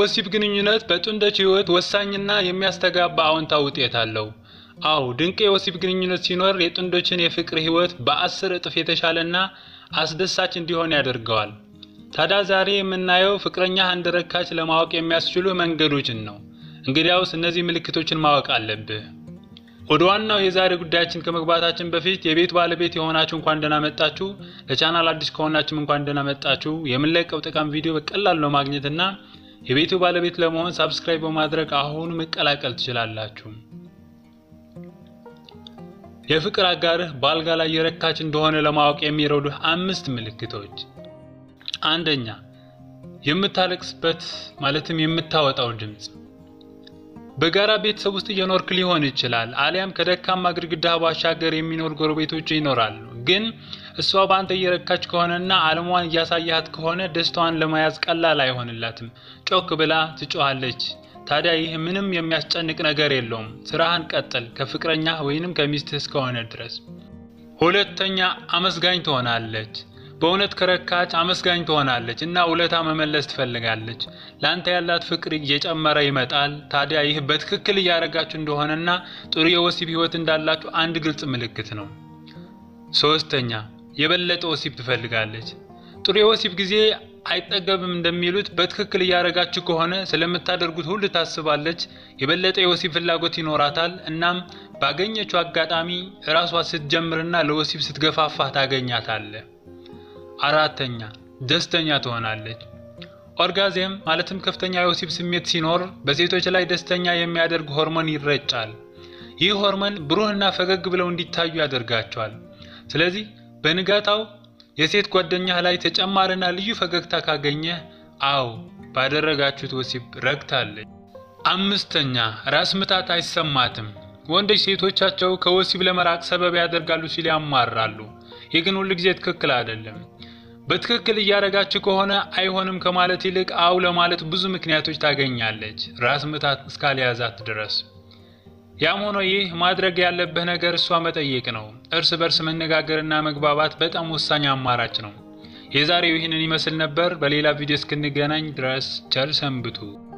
የወሲብ ግንኙነት በጥንዶች ሕይወት ወሳኝና የሚያስተጋባ አዎንታዊ ውጤት አለው። አዎ ድንቅ የወሲብ ግንኙነት ሲኖር የጥንዶችን የፍቅር ሕይወት በአስር እጥፍ የተሻለና አስደሳች እንዲሆን ያደርገዋል። ታዲያ ዛሬ የምናየው ፍቅረኛ እንደረካች ለማወቅ የሚያስችሉ መንገዶችን ነው። እንግዲያውስ እነዚህ ምልክቶችን ማወቅ አለብህ። ወደ ዋናው የዛሬ ጉዳያችን ከመግባታችን በፊት የቤት ባለቤት የሆናችሁ እንኳን ደህና መጣችሁ። ለቻናል አዲስ ከሆናችሁም እንኳን ደህና መጣችሁ። የምንለቀው ጠቃሚ ቪዲዮ በቀላሉ ነው ማግኘትና የቤቱ ባለቤት ለመሆን ሳብስክራይብ በማድረግ አሁኑ መቀላቀል ትችላላችሁ። የፍቅር አጋርህ በአልጋ ላይ የረካች እንደሆነ ለማወቅ የሚረዱህ አምስት ምልክቶች። አንደኛ፣ የምታለቅስበት ማለትም የምታወጣው ድምፅ። በጋራ ቤተሰብ ውስጥ እየኖርክ ሊሆን ይችላል። አሊያም ከደካማ ግድግዳ ባሻገር የሚኖር ጎረቤቶች ይኖራሉ። ግን እሷ በአንተ እየረካች ከሆነና አለሟን እያሳያት ከሆነ ደስታዋን ለመያዝ ቀላል አይሆንላትም። ጮክ ብላ ትጮኻለች። ታዲያ ይህ ምንም የሚያስጨንቅ ነገር የለውም። ስራህን ቀጥል፣ ከፍቅረኛ ወይንም ከሚስትህ እስከሆነ ድረስ። ሁለተኛ አመስጋኝ ትሆናለች። በእውነት ከረካች አመስጋኝ ትሆናለች እና ውለታ መመለስ ትፈልጋለች። ለአንተ ያላት ፍቅር እየጨመረ ይመጣል። ታዲያ ይህ በትክክል እያደረጋችሁ እንደሆነና ጥሩ የወሲብ ህይወት እንዳላችሁ አንድ ግልጽ ምልክት ነው። ሶስተኛ የበለጠ ወሲብ ትፈልጋለች። ጥሩ የወሲብ ጊዜ አይጠገብም እንደሚሉት በትክክል እያደረጋችሁ ከሆነ ስለምታደርጉት ሁሉ ታስባለች። የበለጠ የወሲብ ፍላጎት ይኖራታል። እናም ባገኘችው አጋጣሚ እራሷ ስትጀምርና ለወሲብ ስትገፋፋ ታገኛታለህ። አራተኛ ደስተኛ ትሆናለች። ኦርጋዝም ማለትም ከፍተኛ የወሲብ ስሜት ሲኖር በሴቶች ላይ ደስተኛ የሚያደርግ ሆርሞን ይረጫል። ይህ ሆርሞን ብሩህና ፈገግ ብለው እንዲታዩ ያደርጋቸዋል። ስለዚህ በንጋታው የሴት ጓደኛህ ላይ ተጨማሪና ልዩ ፈገግታ ካገኘህ አዎ ባደረጋችሁት ወሲብ ረክታለች። አምስተኛ ራስ ምታት አይሰማትም። ወንዶች ሴቶቻቸው ከወሲብ ለመራቅ ሰበብ ያደርጋሉ ሲል ያማራሉ። ይህ ግን ሁልጊዜ ትክክል አይደለም። በትክክል እያደረጋችሁ ከሆነ አይሆንም ከማለት ይልቅ አው ለማለት ብዙ ምክንያቶች ታገኛለች፣ ራስ ምታት እስካልያዛት ድረስ። ያም ሆኖ ይህ ማድረግ ያለብህ ነገር እሷ መጠየቅ ነው። እርስ በርስ መነጋገርና መግባባት በጣም ወሳኝ አማራጭ ነው። የዛሬው ይህንን ይመስል ነበር። በሌላ ቪዲዮ እስክንገናኝ ድረስ ቸር ሰንብቱ።